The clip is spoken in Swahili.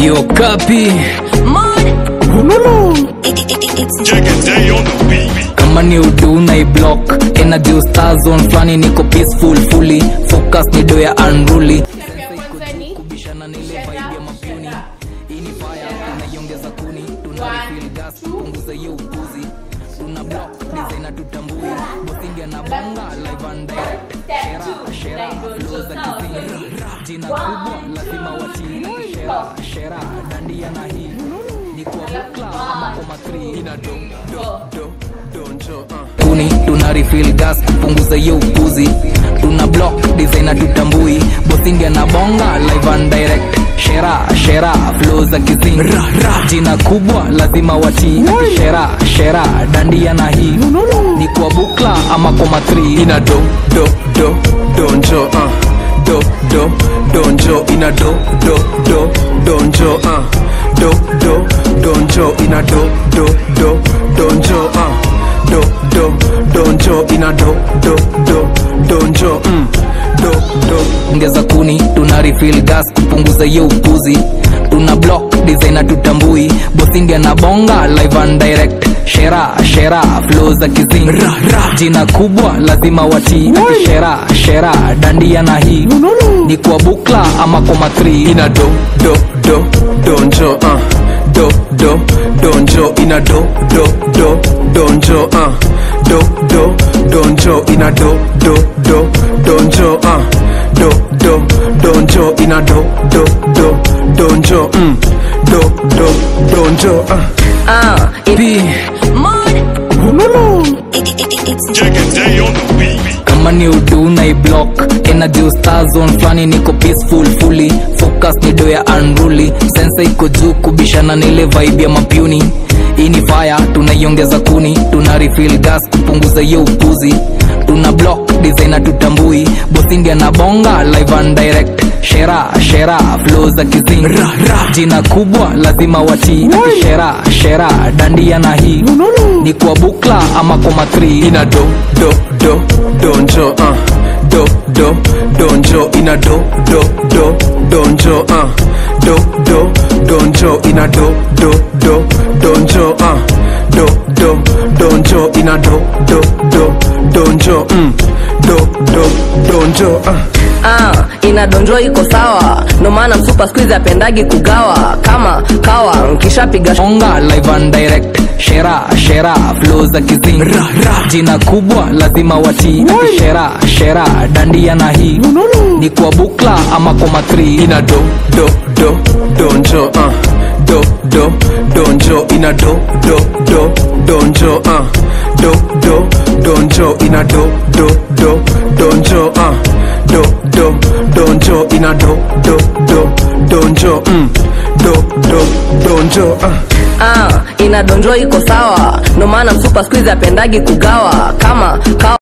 Yo kapi Check a day on the beat. kama ni udu na iblock energy star zone flani niko peaceful fully focus ni do ya unruly kubishana na ile vibe ya mapuni hii ni fire tunaiongeza kuni tuna refill gas punguza hiyo upuzi tuna block designer tutambui bosingia na bonga live and direct shera shera flow za kizingi jina kubwa lazima watii shera shera dandia na hii ni kwa bukla ama koma 3 ina do do do donjo uh kuni tuna refill gas kupunguza hiyo upuzi tuna block designer tutambui bosingia na bonga live and direct shera shera flow za kizingi jina kubwa lazima watii shera shera dandia na hii ni kwa bukla ama koma 3 ina do do do donjo uh. do do donjo ina do do do donjo uh. do do donjo ina do do do donjo uh. do do donjo ina do do do donjo mm. do do ongeza kuni tuna refill gas kupunguza hiyo upuzi tuna block designer tutambui bosindia na bonga live and direct shera shera flow za kizingi jina kubwa lazima watii shera shera dandia na hii ni kwa bukla ama koma 3 ina do do do donjo uh. do do donjo ina do do do donjo uh. do do donjo ina do do do donjo uh. do do donjo ina do do do donjo mm. do do donjo uh. Ah, it, Pi, Check a day on the beat. kama ni udu na iblock energy star zone flani niko peaceful fully focus ni do ya unruly sensa iko juu kubishana na ile vibe ya mapuni hii ni fire tunaiongeza kuni tuna refill gas kupunguza hiyo upuzi tuna block designer tutambui bosindia na bonga live and direct shera shera flow za kizingi jina kubwa lazima watii shera shera dandia na hii ni kwa bukla ama koma 3 ina do do do donjo uh. do do donjo ina do do do donjo uh. do do donjo ina do do do donjo uh. do do donjo ina do do do donjo mm. do do donjo uh. ah, inadonjo iko sawa ndo maana msupa skuizi apendagi kugawa kama kawa nkishapiga sh- onga live and direct shera shera flow za kizingi jina kubwa lazima watii shera shera dandia na hii ni kwa bukla ama koma 3 ina do do do donjo uh. do do donjo ina do do do donjo uh. do do donjo ina do do do donjo uh. do do donjo ina do do do donjo mm. do do donjo uh. ah, inadonjo iko sawa ndo maana msupa skuizi apendagi kugawa kama kawa